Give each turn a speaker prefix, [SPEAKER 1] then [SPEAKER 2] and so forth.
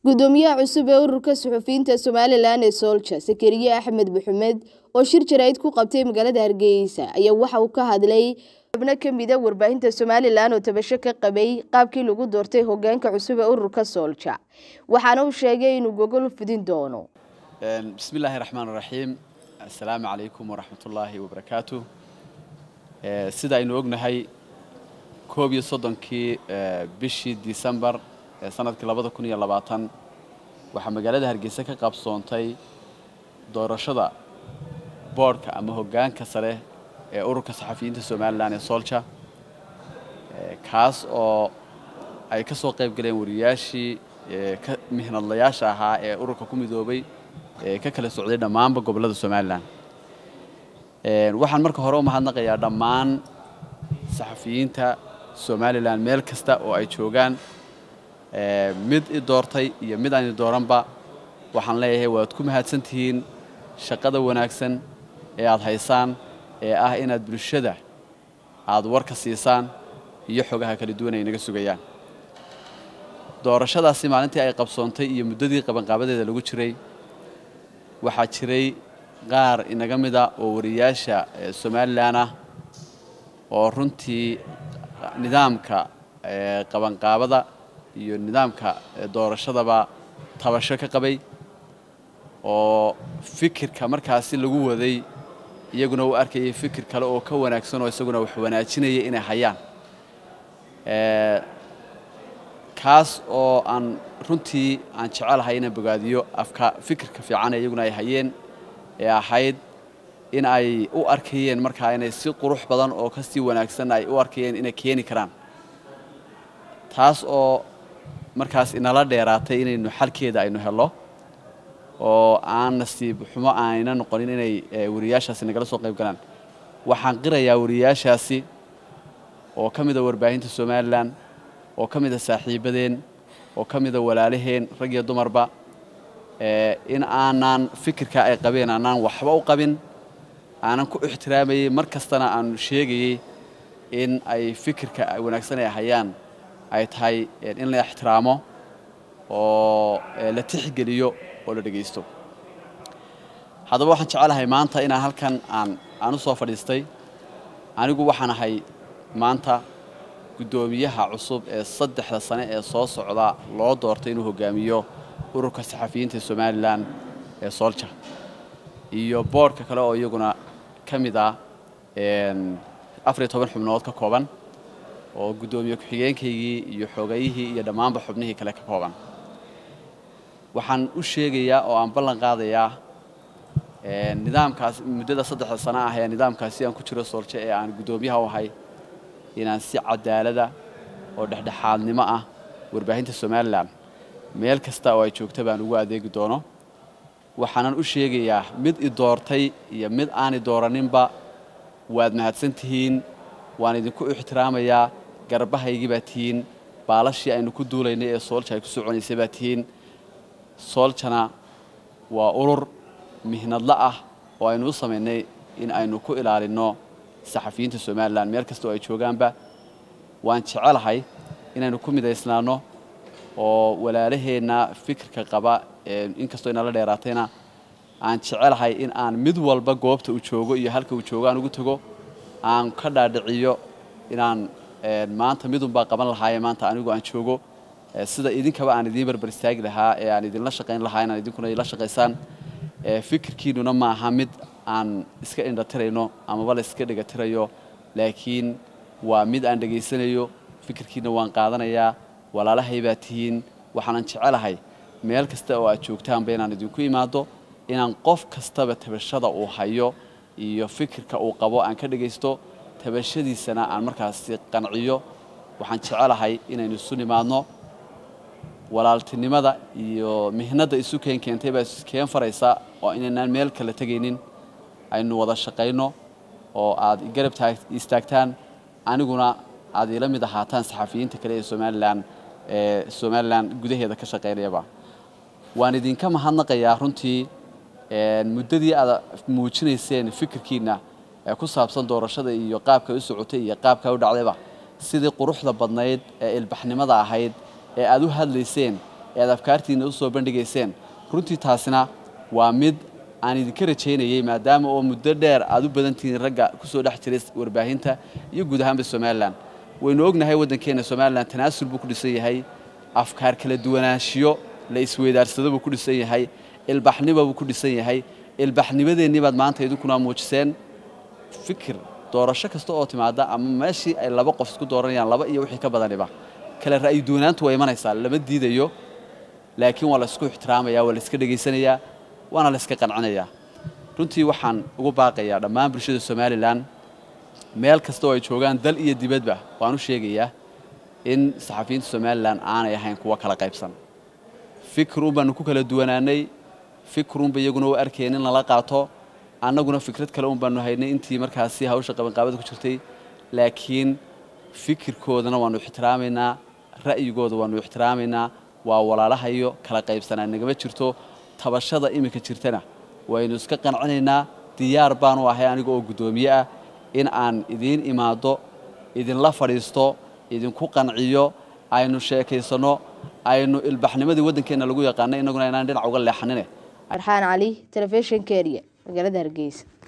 [SPEAKER 1] gudoomiyaha cusub ee ururka suxufiyiinta somalilan ee soolja sakariye axmed maxamed oo shir jaraa'id ku qabtay magaalada hargeysa ayaa waxa uu ka hadlay xubno ka mida warbaahinta somalilan oo tabasho ka qabay qaabkii lagu doortay hogaanka cusub ee ururka soolja waxaana uu sheegay inuu gogol fidin doono
[SPEAKER 2] bismi illaahi raxmaan raxiim assalaamu calaykum waraxmatullaahi wabarakaatu sida aynu ognahay koob iyo soddonkii bishii disembar ee sanadkii labada kun iyo labaatan waxaa magaalada hargeysa ka qabsoontay doorashada boodhka ama hoggaanka sare ee ururka saxafiyiinta somalilan ee soolja kaas oo ay ka soo qayb galeen wariyaashii ka mihnadlayaasha ahaa ee ururka ku midoobay ee ka kala socday dhammaanba gobollada somalilan waxaan marka hore u mahadnaqayaa dhammaan saxafiyiinta somalilan meel kasta oo ay joogaan mid i doortay iyo mid aan i dooranba waxaan leeyahay waad ku mahadsantihiin shaqada wanaagsan ee aad haysaan ee ah inaad bulshada aad warka siisaan iyo xogaha kala duwan ay naga sugayaan doorashadaasi maalintii ay qabsoontay iyo muddadii qabanqaabadeeda lagu jiray waxaa jiray qaar inaga mida oo wariyaasha somalilan ah oo runtii nidaamka qabanqaabada iyo nidaamka doorashadaba tabasho ka qabay oo fikirka markaasi lagu waday iyaguna u arkayay fikir kale oo ka wanaagsan oo isaguna wax wanaajinaya inay hayaan kaas oo aan runtii aan jecelahay inaan bogaadiyo afka fikirka fiican ee iyaguna ay hayeen ee ahayd in ay u arkayeen markaa inay si qurux badan oo ka sii wanaagsan ay u arkayeen inay keeni karaan taas oo markaas inala dheeraatay inaynu xalkeeda aynu helno oo aan nasiib xumo ayna noqonin inay wariyaashaasi nagala soo qayb galaan waxaan qirayaa wariyaashaasi oo ka mida warbaahinta somalilan oo ka mida saaxiibadeen oo ka mida walaalaheen rag iyo dumarba in aanaan fikirka ay qabeen aanaan waxba u qabin aanan ku ixtiraamayey mar kastana aanu sheegayey in ay fikirka wanaagsan ay hayaan ay tahay in la ixtiraamo oo la tixgeliyo oo la dhegaysto haddaba waxaan jecelahay maanta inaan halkan aan aan u soo fadhiistay anigu waxaan ahay maanta guddoomiyaha cusub ee saddexda sane ee soo socda loo doortay inuu hogaamiyo ururka saxafiyiinta somalilan ee soolja iyo boodhka kale oo iyaguna ka mid ah afariyo toban xubnood ka kooban oo guddoomiye ku-xigeenkaygii iyo xoogayihii iyo dhammaanba xubnihii kale ka kooban waxaan u sheegayaa oo aan ballan qaadayaa nidaamkaas muddada saddexda sano ah ee nidaamkaasi aan ku jiro soolje ee aan guddoomiyaha u ahay inaan si cadaalada oo dhexdhexaadnimo ah warbaahinta somalilan meel kasta oo ay joogta baan ugu adeegi doono waxaanan u sheegayaa mid i doortay iyo mid aan i dooraninba waad mahadsan tihiin waan idinku ixtiraamayaa garbahaygii baa tihiin baalashii aynu ku duulaynay ee soolja ay ku soconaysay baa tihiin sooljana waa urur mihnadla ah oo aynu u samaynay in aynu ku ilaalinno saxafiyiinta somalilan meel kasta oo ay joogaanba waan jecelahay inaynu ku midaysnaanno oo walaalaheenna fikirka qaba inkastoo inala dheeraatayna aan jecelahay in aan mid walba goobta uu joogo iyo halka uu joogo aan ugu tago aan ka dhaadhiciyo inaan maanta midunbaa qaban lahaaye maanta anigu aan joogo sida idinkaba aan idiin barbar istaagi lahaa ee aan idinla shaqayn lahaa inaan idinkuna ila shaqaysaan fikirkiinnuna ma aha mid aan iska indhatirayno amaba la iska dhegatirayo laakiin waa mid aan dhegaysanayo fikirkiinna waan qaadanayaa walaalahay baa tihiin waxaanan jecelahay meel kasta oo aad joogtaanba inaan idinku imaado inaan qof kastaba tabashada uu hayo iyo fikirka uu qabo aan ka dhegaysto tabashadiisana aan markaasi qanciyo waxaan jecelahay inaynu isu nimaadno walaaltinimada iyo mihnadda isu keen keentay baa iskeen faraysa oo inaynaan meel kala tegaynin aynu wada shaqayno oo aad garab istaagtaan aniguna aad ila mid ahaataan saxafiyiinta kale ee somalilan ee somalilan gudaheeda ka shaqaynayaba waan idinka mahadnaqayaa runtii muddadii aad muujinayseen fikirkiinna ee ku saabsan doorashada iyo qaabka u socotay iyo qaabka u dhacdayba sidii quruxda badnayd ee ilbaxnimada ahayd ee aad u hadlayseen ee aad afkaartiina usoo bandhigayseen runtii taasina waa mid aan idinka rajaynayey maadaama oo muddo dheer aad u badan tihiin ragga kusoo dhex jiray warbaahinta iyo guud ahaanba somalilan waynu ognahay waddankeena somalilan tanaasul buu ku dhisan yahay afkaar kala duwanaanshiyo la isweydaarsado buu ku dhisan yahay ilbaxnimo buu ku dhisan yahay ilbaxnimadeennii baad maanta idinkuna muujiseen fikir doorasho kasta oo timaada ama meeshii ay laba qof isku dooranayaan laba iyo wixii ka badaniba kale ra'yi duwanaantu waa imanaysaa lama diidayo laakiin waa la isku ixtiraamayaa waa la iska dhegaysanayaa waana la iska qancinayaa runtii waxaan ugu baaqayaa dhammaan bulshada somalilan meel kasta oo ay joogaan dal iyo dibadba waan u sheegayaa in saxafiyiinta somalilan aanay ahayn kuwa kala qaybsan fikruun baanu ku kala duwanaanay fikruunba iyaguna u arkeen in lala qaato annaguna fikrad kale un baanu haynay intii markaasi hawsha qabanqaabada ku jirtay laakiin fikirkoodana waanu ixtiraamaynaa ra'yigooda waanu ixtiraamaynaa waa walaalahayo kala qaybsanaa nagama jirto tabashada iminka jirtana waynu iska qancinaynaa diyaar baanu ahay aniga oo guddoomiye ah in aan idiin imaado idinla fadhiisto idinku qanciyo aynu sheekaysanno aynu ilbaxnimadii waddankeenna lagu yaqaanay innaguna inaan dhinac uga leexanine
[SPEAKER 1] arxaan cali telefishinka eriya magaalada hargeysa